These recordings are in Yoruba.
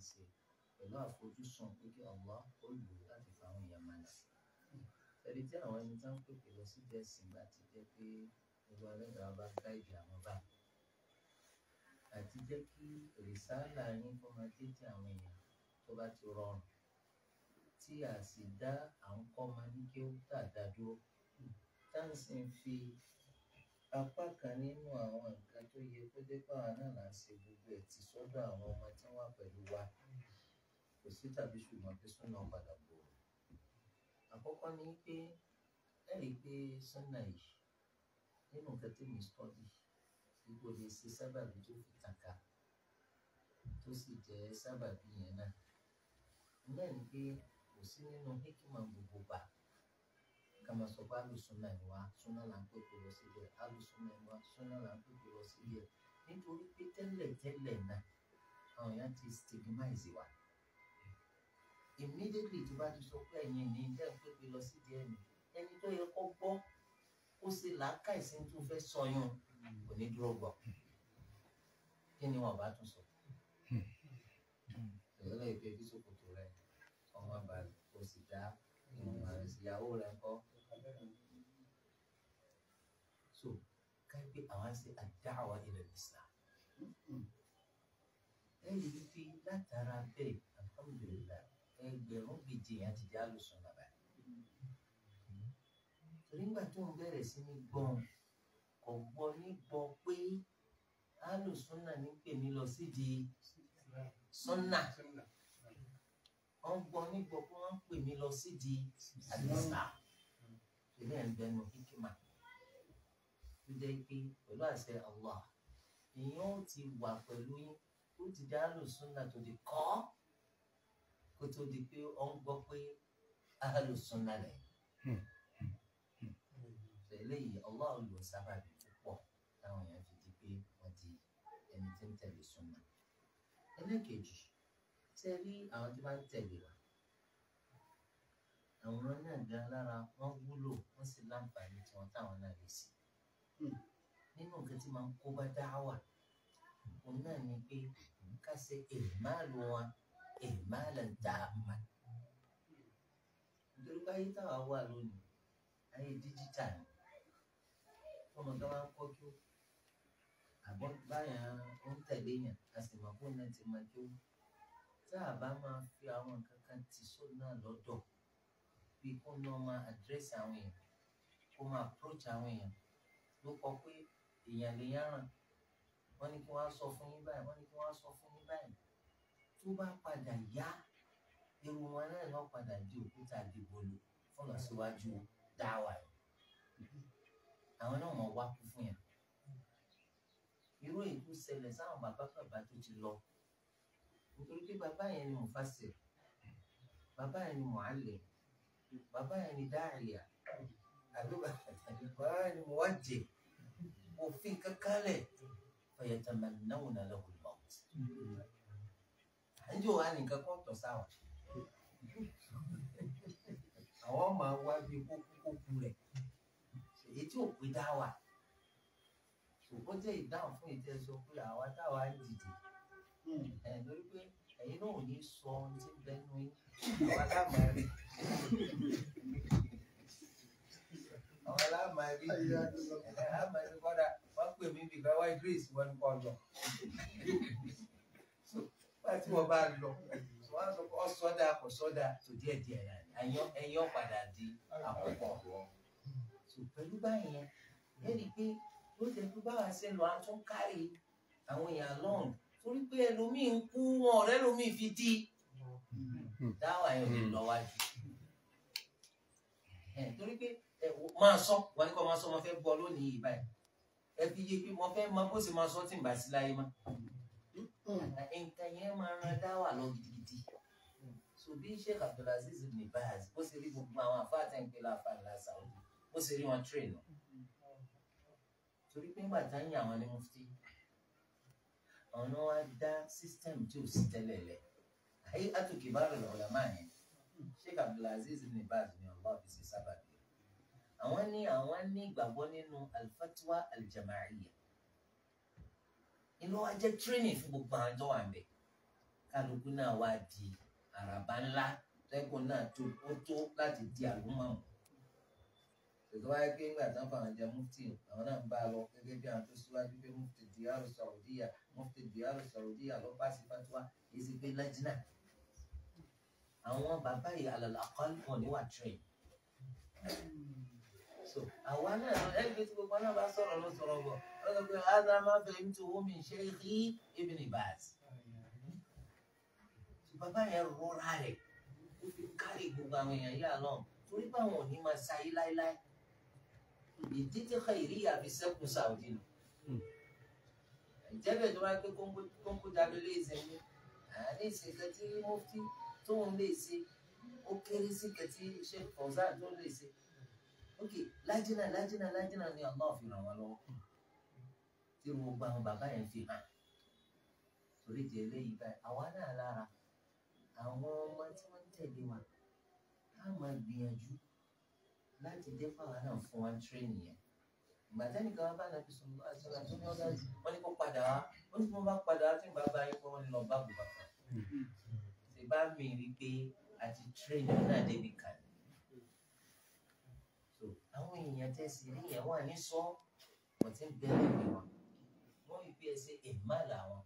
ṣe pẹ̀lú àfojúsùn pé kí Allah ó lò ó láti fa àwọn èèyàn máa nà ẹni tí àwọn ẹni tí wọ́n ń pèpè lọ sí ẹ̀sìn bá ti jẹ́ pé gbogbo ẹlẹ́dàá bá gáìdì àwọn báyìí àti jẹ́ kí rìsáàlà yín kó máa dé tí àwọn èèyàn tó bá ti rọrùn tí a sì dá à ń kọ́ máa ní kí ó tà dá dúró tá à ń sì ń fi apá kan nínú àwọn nǹkan tó yẹ kó dé pàwọn náà là ń ṣe gbogbo ẹ̀ tì sọ́dọ̀ àwọn ọmọ tí wọ́n wà pẹ̀lú wa kò sí tàbí ṣùgbọ́n pé súnà padà gbòòrò àkọ́kọ́ ni pé ẹ rí i pé súnà yìí nínú nǹkan tí mi stọ́dì ipò lè ṣe sábàbí tó fi tàka tó sì jẹ́ sábàbí yẹn náà náà ni pé kò sí nínú hikima gbogbo gbà ká máa sọ pé alùsùnà ni wá súnà là ń pèpè lọ síbẹ̀ alùsùnà ni wá súnà là ń pèpè lọ síbẹ̀ nítorí pé tẹ́lẹ̀ tẹ́lẹ̀ náà àwọn èèyàn ti stigmatize wa immediately tó bá ti sọ pé ẹ̀yin ní tẹ́ ń pèpè lọ sí díẹ̀ mi ẹni tó yẹ kó gbọ́ ó ṣe làákàyèsí tó fẹ́ sọyún kò ní dúró gbọ́ kí ni wọn bá tún sọ ìrọ̀lẹ́ ìpè bí sòkòtò rẹ ọmọ balẹ̀ kò sì dá ìwọ̀n rẹ̀ sí ìyàwó rẹ̀ kọ́ so káyọ̀ pé àwọn ṣe àdáwà ilẹ̀ Islam ẹ̀yìn wípé látara bẹ́ẹ̀ alhamdulilayi ẹgbẹ̀rún gbèjì yẹn ti di alùsùn bàbá torí ńgbà tó ń bẹ̀rẹ̀ sí ní gbọ́n kò gbọ́ ní gbọ́ pé alùsùn náà ní pè mí lọ sídìí sọ́nà wọ́n gbọ́ ní gbọ́ pé wọ́n ń pè mí lọ sídìí àdìsá ilé ẹ̀ ń bẹnu hikima tó jẹ́ pé pẹ̀lú àṣẹ Allah èèyàn ó ti wà pẹ̀lú yín ó ti dá alùsùn náà tó di kọ́ kó tó di pé ó ń gbọ́ pé alùsùn náà rẹ̀ eléyìí Allah lò sábàbí púpọ̀ táwọn èèyàn fi di pé wọ́n di ẹni tí ń tẹ̀lé súnà. ẹlẹ́kejì tí ẹ rí àwọn tí wọ́n ń tẹ̀lé wa àwọn náà gan lára wọ́n wúlò wọ́n sì láǹfààní tiwọn táwọn náà lè sí. nínú nǹkan tí máa ń kó bá dáwà òun náà ni pé ká ṣe èèmáàlú wọn èèmáàlú dáàmà nítorí báyìí táwa wà lónìí ayé díjítà ni ọmọ tó máa ń kọ́ kí ó àbọ̀ báyà ó ń tẹ̀lé yàn a sì mọ̀ kó náà ti máa kí ó tá a bá máa fi àwọn nǹkan kan tì só náà lọ́dọ̀ bí kó náà máa àdírẹ́sì àwọn èèyàn kó máa approach àwọn èèyàn ló kọ pé èèyàn lè yáràn wọ́n ní kí wọ́n á sọ fún yín báyìí wọ́n ní kí wọ́n á sọ fún yín báyìí tó bá padà yá irun wọn náà lọ́ padà di òkúta àdìgbòlù fún lọ síwájú dáwà yìí àwọn náà mọ̀ wá kú fún yàn irú èyí tó ṣẹlẹ̀ sáwọn bàbá bàbá tó ti lọ nítorí pé bàbá yẹn ni mufassir bàbá yẹn ni muallim bàbá yẹn ni dáàríà àbí bàbá yẹn ni muwajjih òfin kankanlẹ̀ fayatamannawna lahu al-maut àńjọ wa nìkan kọ́ tọ̀ sáwọn àwọn máa wá bí kókókókó rẹ̀ èyí tí ò pé dá wà ṣùgbọ́n jẹ́ ìdáhùn fún ìtẹ́ sọ pé àwa táwa ń dìde ẹ̀ lórí pé ẹ̀yin náà ò ní sọ ohun tí ń bẹnu yín àwa láàmà rí àwọn láàmà rí ẹ̀ láàmà rí kọ́dà wọ́n pè mí bí gbà wáyé grace wọn kọ́ lọ wọ́n tí wọ́n bá lọ wọ́n á sọ pé ọ sọ́dà kò sọ́dà tó díẹ̀ díẹ̀ náà ẹ̀yọ́ padà di àkọ́kọ́ so pẹ̀lú báyẹn ẹ̀rí pé ló jẹ́ pé báwa ṣe lọ àtún kárí àwọn èèyàn lọ́hùn torí pé ẹlòmíì ń kú wọn ọ̀rẹ́ ẹlòmíì fi dí dáwà yẹn ò lè lọ wájú ẹ torí pé ẹ máa sọ wọn ní kó máa sọ wọn fẹ́ gbọ́ lónìí yìí báyìí ẹ fi yé pé wọn fẹ́ máa bó ṣe máa sọ tí ń bá sí láyé má nǹkan yẹn máa ran dáwà lọ gidigidi so bí Sheikh Abdulaziz ibn Baz bó ṣe rí gbogbo àwọn afáàtẹ̀ ń pè láfa ńlá Saudi bó ṣe rí wọn train torí pé ńgbà tá ń yàn àwọn ní mufti àwọn náà wá dá system tí ò sí tẹ́lẹ̀ lẹ̀ ayé àtòkè bá rẹ̀ lọ́la máa yẹn Sheikh Abdulaziz ibn Baz ni Allah fi ṣe sábàbí rẹ̀ àwọn ní àwọn ní ìgbàgbọ́ nínú al-fatwa al-jama'iyya inú wa jẹ́ training fún gbogbo àwọn tó wà ń bẹ̀ kálukú náà wá di àràbá ńlá tẹ́kùn náà tó ó tó láti di àlùmọ́ọ̀mù tòtò wáyé pé ńgbà tán fàwọn jẹ mufti àwọn náà ń bá a lọ gẹ́gẹ́ bí àwọn tó síwájú pé mufti diyaru saudiya mufti diyaru saudiya ló bá sí fatiwa èyí sì pé lẹ́jìnà àwọn bàbá yìí alàlàkọ́lù wọn ní wà train so àwa náà lọ ẹni pé tí gbogbo náà bá sọ̀rọ̀ ló sọ̀rọ̀ bọ̀ ọ sọ pé ada máa fẹ́ mi tó wọ́n mi ṣe rí Ibn Baz bàbá yẹn rọra rẹ̀ ó fi kárí gbogbo àwọn èèyàn yìí àlọ́ torí pé àwọn ò ní máa ṣayé láéláé ìdí tí Khairiyya fi sẹ́kù Saudi nù ìjẹ́bẹ̀ tó wáá pé kóńkó jáde lè ṣe ní àárín ìṣèkẹ́ tí mufti tóun lè ṣe ó kéré sí kẹtí Sheikh Fawzan tó lè ṣe ok lájínà lájínà lájínà ni Allah fi ràn wá lọ́wọ́ tí gbogbo àwọn bàbá yẹn fi hàn torí di eléyìí báyìí àwa náà lára àwọn ọmọ tí wọ́n ń tẹ̀lé wa á máa gbìyànjú láti dé fáwọn náà fún wa tírénì yẹn ìgbà tẹ́nìkan wá bá nàbí sọ̀rọ̀ àṣọlá tó ní ọ̀gá wọn ní kó padà wá ó ní kí wọ́n bá padà wá tí ń bá bá yín pé wọ́n ní lọ bá bùbá kan ṣe bá mi rí i pé àti tírénì náà débi kan so àwọn èèyàn tẹ̀sí rí yẹn wà ní sọ wọ́n ti ń bẹ̀rẹ̀ ìwé wọn wọ́n rí bí ẹ ṣe èèmà làwọn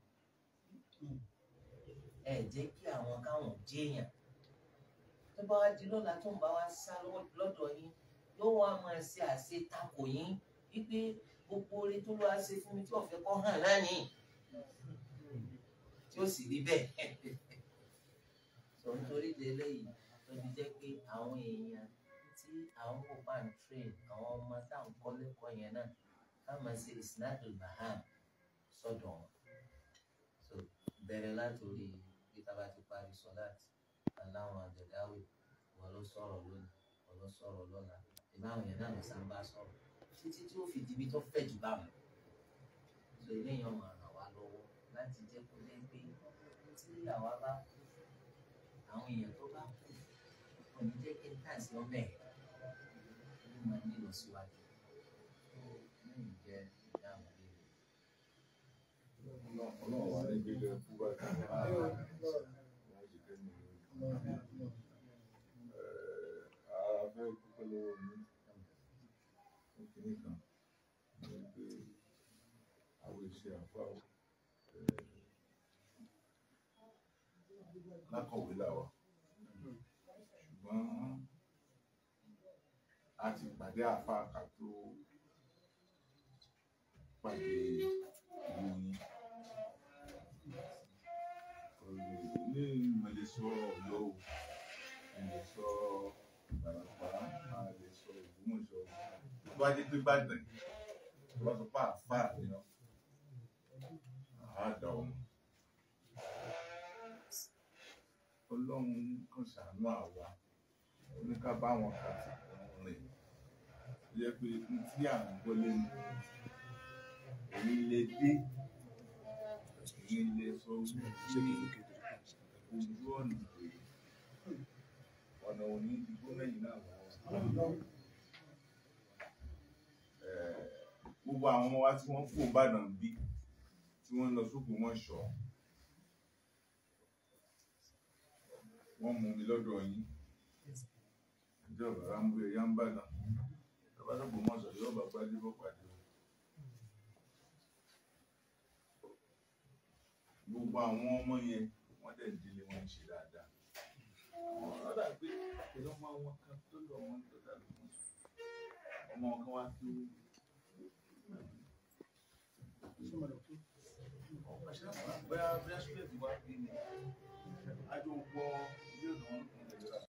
ẹ jẹ́ kí àwọn káwọn jéèyàn tó bá wá di lọ́la tó ń bá wá sá lọ́dọ̀ yín yóò wá máa ṣe àṣe takò yín wípé gbogbo orí tó lọ́wọ́ ṣe fún mi tí ọ̀fẹ́ kọ́ hàn náà ní tí ó sì rí bẹ́ẹ̀ sọ nítorí délé yìí tó fi jẹ́ pé àwọn èèyàn tí àwọn kò bá ń train àwọn ọmọ táwọn kọ́ lẹ́kọ̀ọ́ yẹn náà ká máa ṣe isnadul baham sọ́dọ̀ wọn so bẹ̀rẹ̀ látòrí bí tá a bá ti parí sọ́láàtì aláwọn àjẹdáwì wọn ló sọ̀rọ̀ lónìí wọn ló sọ̀rọ̀ lọ́la ìbáwọn yẹn náà ló sá ń bá sọ̀rọ̀ títí tí ó fi di ibi tó fẹ̀ jù bá wọn so eléyìí ọmọ ràn wá lọ́wọ́ láti jẹ́ kó lé pé tí àwa bá kú àwọn èèyàn tó bá kú kò ní jẹ́ kí n tà sí ọmọ ẹ̀ ló máa nílò síwájú lẹ́yìn jẹ́ ìdáhùn léèrè. ọlọ́run wà ní gbígbé fún báyìí a fẹ́ dúpẹ́ lọ́wọ́ mi fún kinní kan ní pé àwọn ìṣe àfa lákọ̀wé làwà ṣùgbọ́n a ti pàdé àfa ká tó pàdé ìlú yín ní ìmọ̀lẹ̀ sọ ọ̀yọ́ o ìmọ̀lẹ̀ sọ ìbàràpá máa lè sọ Ògbómọ̀ṣọ́ tó bá dé pé Ìbàdàn tó bá sọ pé àfà nìyàn àádọ́ ọmọ ọlọ́run kan ṣàánú àwa oníká bá wọn kà sí rìn yẹ pé n tí à ń gbọ́ lẹ́nu èyí lè dé èyí lè sọ wípé ojú ọ̀nà rèé ọ̀nà òní ìdìbò mẹ́yìn náà lọ́wọ́. Eh, gbogbo àwọn ọmọ wa tí wọ́n kó Ìbàdàn bí tí wọ́n lọ sókè wọ́n ṣọ́ wọ́n mú mi lọ́dọ̀ yín ìjọba rámbó ẹ̀yà ń bàdàn bàbá sọ̀pọ̀ mọ́ sọ̀rọ̀ yóò bá gbádé bọ́ pàdé o. gbogbo àwọn ọmọ yẹn wọ́n dẹ̀ ń délé wọn ń ṣe dáadáa. àwọn ọ̀dà pé pẹ̀lú ọmọ wọn kan tó lọ wọn tó dà lọ́wọ́ ọmọ kan wá tó bóyá bóyá student wá bí ni a jọ ń gbọ́